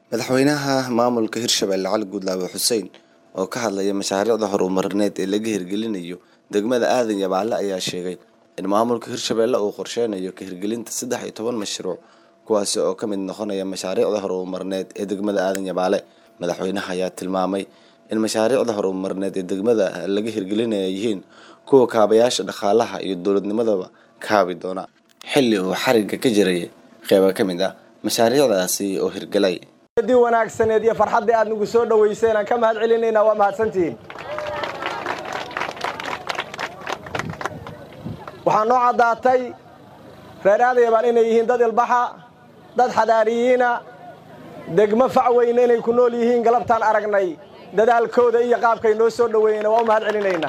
madaxweynaha maamulka hirshabelle cali guudlaawe xuseen oo ka hadlaya mashaariicda horumarineed ee laga hirgelinayo degmada aadan yabaale ayaa sheegay in maamulka hirshabelle uu qorsheynayo ka hirgelinta saddex iyo toban mashruuc kuwaasi oo ka mid noqonaya mashaariicda horumarineed ee degmada aadan yabaale madaxweynaha ayaa tilmaamay in mashaariicda horumarineed ee degmada laga hirgelinaya yihiin kuwa kaabayaasha dhaqaalaha iyo dowladnimadaba kaabi doona xilli uu xarigga ka jirayay qeyba ka mid ah mashaariicdaasi oo hirgelay di wanaagsaneed iyo farxaddii aad nagu soo dhoweyseen aan ka mahad celinaynaa waa mahadsantihiin waxaa noo caddaatay reer aadayabaal inay yihiin dad ilbaxa dad xadaariyiina degmo fac weyne inay ku nool yihiin galabtaan aragnay dadaalkooda iyo qaabkay noo soo dhoweeyeen waa u mahad celinaynaa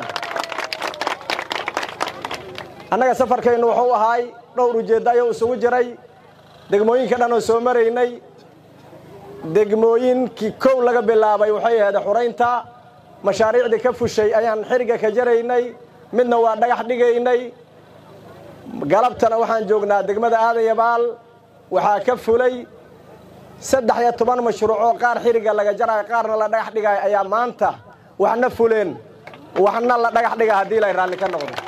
annaga safarkaynu wuxuu ahaay dhowr ujeeddo ayuu isugu jiray degmooyinka dhan oo soo maraynay degmooyinkii kow laga bilaabay waxay ahayd xuraynta mashaariicdii ka fushay ayaan xiriga ka jaraynay midna waa dhagax dhigaynay galabtana waxaan joognaa degmada aadayabaal waxaa ka fulay saddex iyo toban mashruuc oo qaar xiriga laga jarayo qaarna la dhagax dhigayo ayaa maanta waxna fuleen waxna la dhagax dhiga haddii lay raalli ka noqdo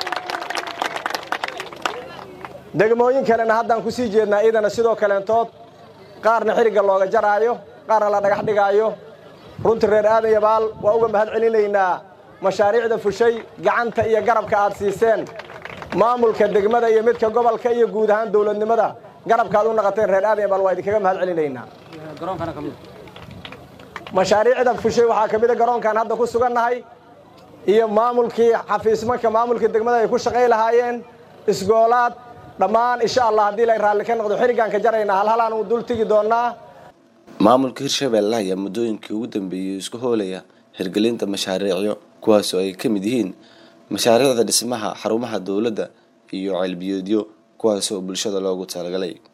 degmooyin kalena haddaan ku sii jeednaa iidana sidoo kaleentood qaarna xirigga looga jaraayo qaarna la dhagax dhigaayo runtii reer aadan yabaal waa uga mahad celinaynaa mashaariicda fushay gacanta iyo garabka aad siiseen maamulka degmada iyo midka gobolka iyo guud ahaan dowladnimada garabka aad u naqateen reer aadan yabaal waa idinkaga mahad celinaynaa mashaariicda fushay waxaa ka mid a garoonkan hadda ku sugannahay iyo maamulkii xafiismanka maamulka degmada ay ku shaqay lahaayeen isgoolaad dhammaan insha allah haddii lay raalli ka noqdo xirigaan ka jaraynaa halhalaan uu dul tegi doonaa maamulka hirshabelle ayaa muddooyinkii ugu dambeeyey isku hoolaya hirgelinta mashaariicyo kuwaas oo ay ka mid yihiin mashaariicda dhismaha xarumaha dowladda iyo ceelbiyoodyo kuwaas oo bulshada loogu talagalay